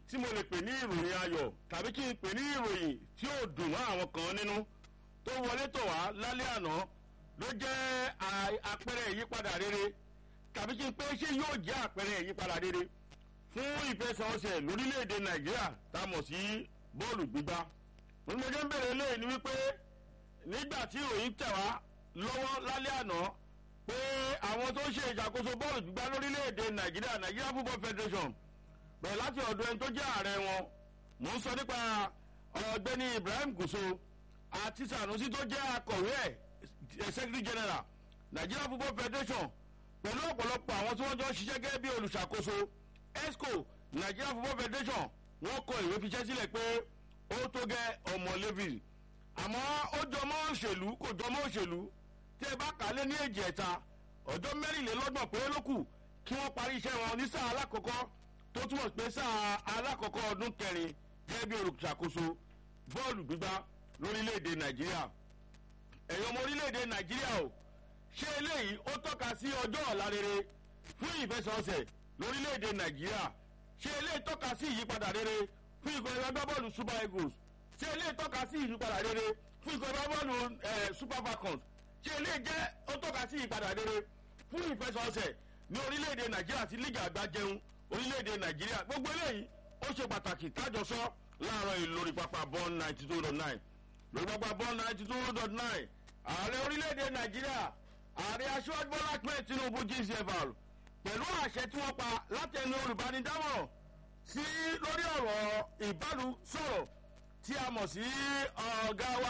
tí mo lè pè ní ìròyìn ayọ̀ tàbí kí n pè ní ìròyìn tí ó dùn mọ́ àwọn kan nínú tó wọlé tọ̀ wá lálẹ́ àná ló jẹ́ àpẹẹrẹ ìyípadà rere tàbí kí n pé ṣé yóò jẹ́ àpẹẹrẹ ìyípadà rere fún ìfẹsẹ̀wọnsẹ̀ lórílẹ̀‐èdè nàìjíríà tá a mọ̀ sí bọ́ọ̀lù gbígbá mo jẹ́ ń bèrè eléyìí ni wípé nígbà tí ìròyìn tẹ̀ wá lọ́wọ́ lálẹ́ àná pé àwọn tó ń ṣe ìṣàkóso bọ́ọ̀lù gbígbá lórílẹ̀‐èdè nàìjíríà nàìjíríà football federation bẹ̀rẹ̀ láti ọ̀dọ̀ ẹni tó jẹ́ ààrẹ wọn mò ń sọ nípa ọ̀gbẹ́ni ibrahim gùsò àti sanusi tó jẹ́ akọ̀wé ẹ̀ secretary general nigeria football federation pẹ̀lú ọ̀pọ̀lọpọ̀ àwọn tí wọ́n jọ ń ṣiṣẹ́ gẹ́gẹ́ bí olùṣàkóso esco nigeria football federation wọ́n kọ ìwé fiṣẹ́ sílẹ̀ pé ó tó gẹ́ ọmọ levy àmọ́ ó jọmọ́ òṣèlú kò jọmọ́ òṣèlú tí ẹ bá kà á lé ní èjì ẹ̀ta ọjọ́ mẹ́rìnlélọ́gbọ̀n péré ló kù kí wọ́n parí iṣẹ́ wọn ní sáà alákọ̀ọ́kọ́ tó túmọ̀ pé sáà alákọ̀ọ́kọ́ ọdún kẹrin gẹ́gẹ́ bí olùṣàkóso bọ́ọ̀lù gbígbá lórílẹ̀‐èdè nàìjíríà ẹ̀yọ́ ọmọ orílẹ̀‐èdè nàìjíríà o ṣé eléyìí ó tọ́ka sí ọjọ́ ọ̀la rere fún ìfẹsọ̀ọ̀sẹ̀ lórílẹ̀‐èdè nàìjíríà ṣé eléyìí tọ́ka sí ìyípadà rere fún ikọ̀ ẹ̀rọ agbábọ́ọ̀lù super eagles ṣé eléyìí tọ́ka sí ìyípadà rere fún ikọ̀ ẹ̀rọ agbábọ́ọ̀lù super falcons ṣé eléyìí jẹ́ ó tọ́ka sí ìyípadà rere fún ìfẹsọ̀ọ̀sẹ̀ ní orílẹ̀‐èdè nàìjíríà àti lígà àgbà jẹun orílẹ̀‐èdè nàìjíríà gbogbo eléyìí ó ṣe pàtàkì kájọ sọ láàárọ̀ yìí lórí pápá bọ́ọ̀n ninety two dot nine lórí pápá bọ́ọ̀n ninety two dot nine ààrẹ orílẹ̀‐èdè nàìjíríà ààrẹ aṣọ́jú bọ́lá ahmed tinubu gcfr pẹ̀lú àṣẹ tí wọ́n pa látẹnu olùbánidámọ̀ràn sí lórí ọ̀rọ̀ ìbálòsọ̀rọ̀ tí a mọ̀ sí ọ̀gá wa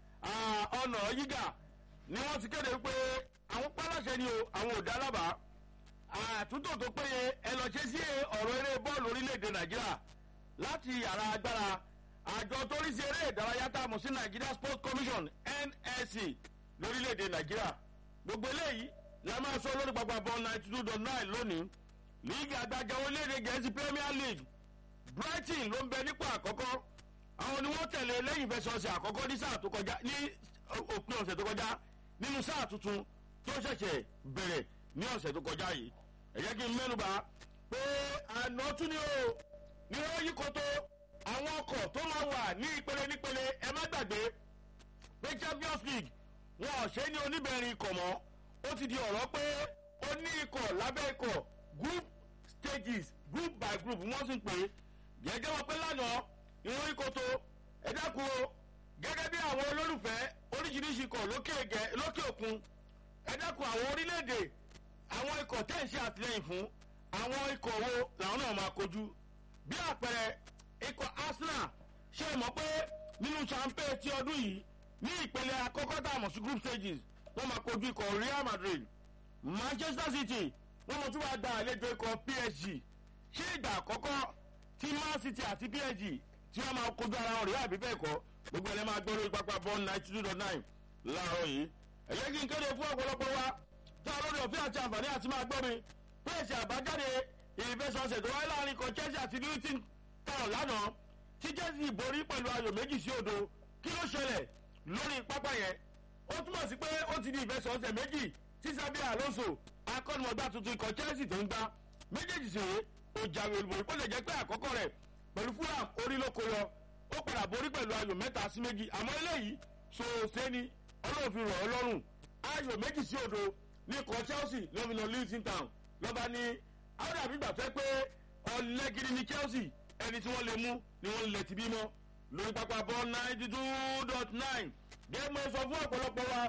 ọ̀nà yígà ni wọ́n ti kéde pé àwọn pálọ̀ṣẹ́ ni o àwọn ò dá lábàá àtúntò tó péye ẹ lọ ṣe sí ọ̀rọ̀ eré bọ́ọ̀lù orílẹ̀-èdè nàìjíríà láti yàrá agbára àjọ tó rí sí eré ìdárayá tá a mọ̀ sí nigeria sports commission nsc lórílẹ̀-èdè nàìjíríà gbogbo eléyìí la máa sọ lórí gbàgbà bọ́ ninety two dot nine lónìí líìgì àgbàjọ orílẹ̀-èdè gẹ̀ẹ́sì premier league brighton ló ń bẹ nípò àkọ́kọ́ àwọn ni wọ́n tẹ̀lé lẹ́yìn ìfẹsọ̀ọ̀sẹ̀ àkọ́kọ́ ní sáà tó kọjá ní òpin ọ̀sẹ̀ tó kọjá nínú sáà tuntun tó ṣẹ̀ṣẹ̀ bẹ̀rẹ̀ ní ọ̀sẹ̀ tó kọjá yìí ẹ jẹ́ kí n mẹ́nuba pé àná tún ni o ní wọ́n yí koto àwọn ọkọ̀ tó máa wà ní ìpele nípele ẹ má gbàgbé pé champions league wọn ò ṣe ní oníbẹ̀rin ikọ̀ mọ́ ó ti di ọ̀rọ̀ pé ó ní ikọ̀ lábẹ́ ikọ̀ group stages group by group wọ́n sì ń pè é gẹ́gẹ́ wọn pé lánàá ìwọ̀n ìkòtò ẹ dákun o gẹ́gẹ́ bí àwọn olólùfẹ́ oríṣiríṣi ikọ̀ lókè òkun ẹ dákun àwọn orílẹ̀-èdè àwọn ikọ̀ tẹ̀ ń ṣe àtìlẹyìn fún àwọn ikọ̀ wo làwọn náà máa kojú bí àpẹẹrẹ ikọ̀ arsenal ṣe mọ̀ pé nínú champagne ti ọdún yìí ní ìpele àkọ́kọ́ tá a mọ̀ sí group stages wọ́n máa kojú ikọ̀ real madrid manchester city wọ́n mọ̀ tí wàá gba àlejò ikọ̀ psg ṣé ìgbà àkọ́kọ́ tí man city àti psg tí wọ́n máa kojú ara wọn rí àbí bẹ́ẹ̀ kọ́ gbogbo ẹ̀lẹ́ máa gbọ́ lórí pápá bọ́ọ̀n ninety two dot nine láàárọ̀ yìí ẹ̀yẹ́ kí n kéde fún ọ̀pọ̀lọpọ̀ wa tá a lórí òfin àti àǹfààní àti máa gbọ́ mi pèsè àbájáde ìfẹsọ̀ọ̀sẹ̀ tó wáyé láàrin kan chelsea àti newton town lánàá tí chelsea borí pẹ̀lú ayò méjì sí odò kí ló ṣẹlẹ̀ lórí pápá yẹn ó túmọ̀ sí pé ó ti di ìfẹsọ̀ọ̀sẹ̀ méjì tí sábẹ́ alonso akọ́nimọ̀gbá tuntun ikọ̀ chelsea tó ń gbá méjèèjì sì rèé ó jáwé olúborí ó lè jẹ́ pé àkọ́kọ́ rẹ̀ pẹ̀lú fulham orí ló kó yọ ó padà borí pẹ̀lú ayò mẹ́ta sí méjì àmọ́ eléyìí ṣòṣe ni ọlọ́ọ̀fin rọ̀ ọ́ lọ́rùn ayò méjì sí odò ní ikọ̀ chelsea ló fi lọ luton town lọ́ba ní àwọn àbí gbà fẹ́ pé ọ̀lẹ́gidi ní chelsea ẹni tí wọ́n lè mú ni wọ́n lè ti bímọ lórí pápá bọ́ ninety two dot nine gẹ́gẹ́ sọ fún ọ̀pọ̀lọpọ̀ wa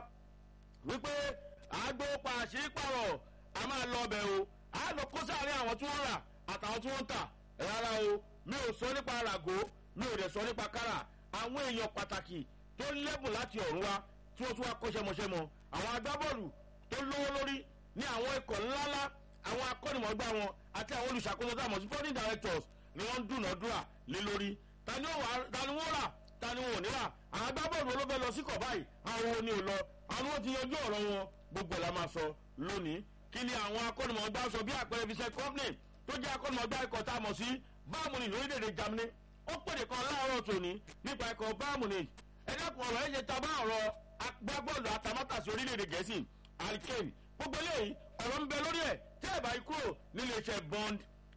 wípé àgbo pàṣípàrọ̀ a máa lọ ọbẹ̀ o a lọ kó sáré àwọn tí wọ́n rà àtàwọn tí wọ́n ń tà rárá o mi ò sọ nípa ràgó mi ò dẹ̀ sọ nípa kára àwọn èèyàn pàtàkì tó lẹ́bùn láti ọ̀run wa tí wọ́n tún wá kọ́ṣẹ́mọṣẹ́ mọ́ àwọn agbábọ́ọ̀lù tó lówó lórí ní àwọn ikọ̀ ńláńlá àwọn akọ́nìmọ̀gbá wọn àti àwọn olùṣàkóso tá a mọ̀ sí foreign directors ni wọ́n ń dúnàádúrà lé lórí ta ni wọ́n rà ta ni wọn ò ní rà àwọn agbábọ́ọ̀lù ló fẹ́ lọ sí kọ̀ báyìí àwọn wo ni ò lọ àwọn wọn ti yanjú ọ̀rọ̀ wọn gbogbo ẹ̀ la máa sọ lónìí kí ni àwọn akọ́nìmọ̀gbá sọ bí àpẹẹrẹ fi ṣe company tó jẹ́ akọ́nìmọ̀gbá ikọ̀ tá a mọ̀ sí báàmùnì lórílẹ̀‐èdè germany ó pèrè kan láàárọ̀ tòní nípa ikọ̀ báàmùnì ẹ̀dẹ́kun ọ̀rọ̀ ẹ̀ ṣe ta bá ọ̀rọ̀ agbábọ́ọ̀lù àtàmátàsí orílẹ̀‐èdè gẹ̀ẹ́sì alkane gbogbo eléyìí ọ̀rọ̀ ń bẹ lórí ẹ̀ tẹ́ ẹ̀ bá yí kúrò nílé iṣẹ́ bond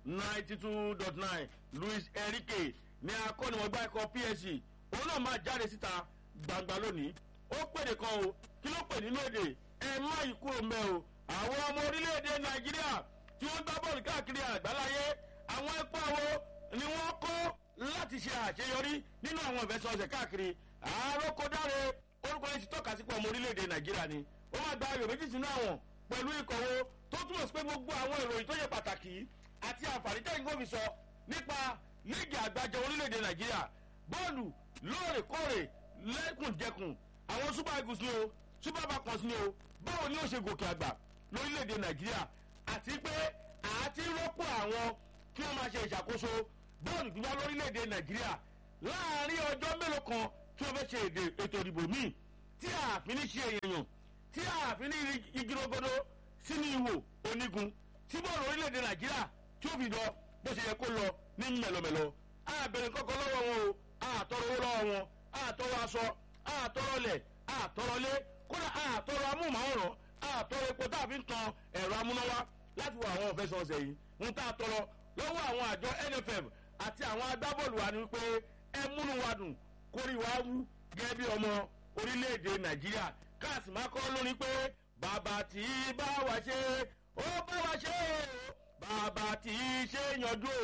ninety two dot nine luis enrique ní akọ́nimọ̀gbá ikọ̀ psc òun náà máa jáde síta gbangba lónìí ó pèdè kan o kí ló pè nínú èdè ẹ má yí kúrò mẹ́ o àwọn ọmọ orílẹ̀-èdè nàìjíríà tí wọ́n gbá bọ́ọ̀lù káàkiri àgbáláyé àwọn ẹ̀pọ̀ wo ni wọ́n kọ́ láti ṣe àṣeyọrí nínú àwọn ìfẹsọ̀ọ̀sẹ̀ káàkiri àárọ̀kọ̀dáre orúkọ yẹn ti tọ́ka sí pé ọmọ orílẹ̀-èdè nàìjíríà ni ó máa gba ayò méjì sínú àwọn pẹ̀lú ìkọ̀wé tó túmọ̀ sí pé gbogbo àwọn ìròyìn tó yẹ pàtàkì àti àǹfààní tẹ́yìn gómìn sọ nípa líìgì àgbàjọ orílẹ̀-èdè nàìjíríà bọ́ọ̀lù lóòrèkóòrè lẹ́kùnjẹkùn àwọn super eagles ni o super falcons ni o báwo ni ó ṣe gòkè àgbà lórílẹ̀-èdè nàìjíríà àti pé àti rọ́pò àwọn kí wọ́n máa ṣe ìṣàkóso bọ́ọ̀lù gbígbá lórílẹ̀‐èdè nàìjíríà láàrin ọjọ́ mélòó kan tí wọ́n fẹ́ ṣe ètò ìdìbò míì tí ààfin ní ṣe èèyàn tí ààfin ní igirogodo sínú ìwò onígun tí bọ́ọ̀lù orílẹ̀‐èdè nàìjíríà tí ó fi lọ bó ṣe yẹ kó lọ ní mẹ̀lọmẹ̀lọ àbẹ̀rẹ̀ kọ́kọ́ lọ́wọ́ wọn o àtọrọ owó lọ́wọ́ wọn àtọrọ aṣọ àtọrọ lẹ̀ àtọrọ lé kódà àtọrọ amóhùnmáwòrán àtọrọ epo tá a fi ń tan ẹ̀rọ amúnáwá láti wọ àwọn òfẹsọ̀ọ̀sẹ̀ yìí ń tá a tọrọ lọ́wọ́ àwọn àjọ nff àti àwọn agbábọ́ọ̀lù wa ni wípé ẹ múnú wa dùn kórì wa wú gẹ́gẹ́ bí ọmọ orílẹ̀-èdè nàìjíríà káàsì máa kọ́ lórí pé bàbá tí bá wa ṣe ó bá wa ṣe o bàbá tí ṣe yanjú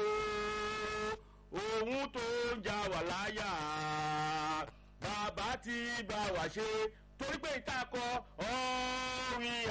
o òun tó ń jà wà láyà bàbá tí bá wa ṣe torí pé ìtakọ ọ̀rìn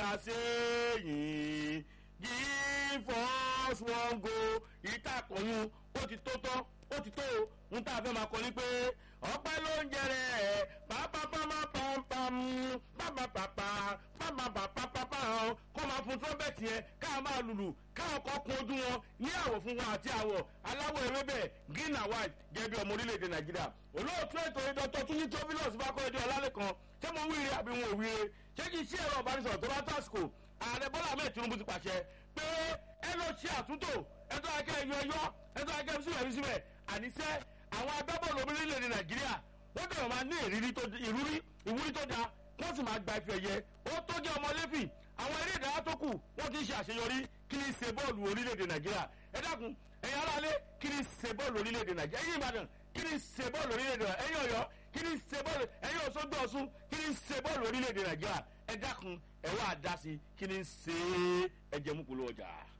àṣeyìn give us one go ìtàkùnyún ó ti tó tán ó ti tó o ń tá a fẹ́ máa kọ ní pé ọpẹ́ ló ń jẹrẹ ẹ̀ pápápámápámpám pápápápá pápápápápá kọ́ máa fún trọ́bẹ̀tì yẹn ká máa lùlù káwọn kan kun ojú wọn ní àwọ̀ fún wọn àti àwọ̀ aláwọ̀ ewébẹ̀ green and white gẹ́gẹ́ bí ọmọ orílẹ̀-èdè nàìjíríà olóòtú ètò ìdọ́tọ̀ tún ní tóbílọ̀s bá kọ́ ẹjọ́ ọlálẹ́ kan ṣé mo wíire àbí wọn ò wíire ṣé kì í ṣe ẹ̀rọ ìbánisọ̀rọ̀ tó bá tàsíkò ààrẹ bọ́lá ahmed tinubu ti pàṣẹ pé ẹ lọ ṣe àtúntò ẹtọ́ akẹ́ ẹyọ ẹyọ ẹtọ́ akẹ́ síbẹ̀ fi síbẹ̀ àníṣẹ́ àwọn agbábọ́ọ̀lù orílẹ̀-èdè nàìjíríà wọ́n dẹ̀rọ̀ máa ní ìrírí tó ìwúrí ìwúrí tó dáa wọ́n sì máa gba ife ẹ̀yẹ ó tó jẹ́ ọmọ lẹ́fì àwọn eré ìdárayá tó kù wọ́n ti ń ṣe àṣeyọrí kí ni ṣe bọ́ọ̀lù orílẹ̀-èdè nàìjíríà ẹ dákun ẹ̀yin aráalé kí ni ṣe bọ́ọ̀lù orílẹ̀-èdè nàìjíríà ẹ̀yin ìbàdàn kí ni ṣe bọ́ọ̀lù orílẹ̀-èdè nàìjíríà ẹ̀yin ọ̀yọ́ kí ni ṣe bọ́ọ̀lù ẹ̀yin òṣogbo ọ̀ṣun kí ni ṣe bọ́ọ̀lù orílẹ̀-èdè nàìjíríà ẹ dákun ẹ wá dá sí kí ni ṣe ẹjẹ mú kúló ọjà.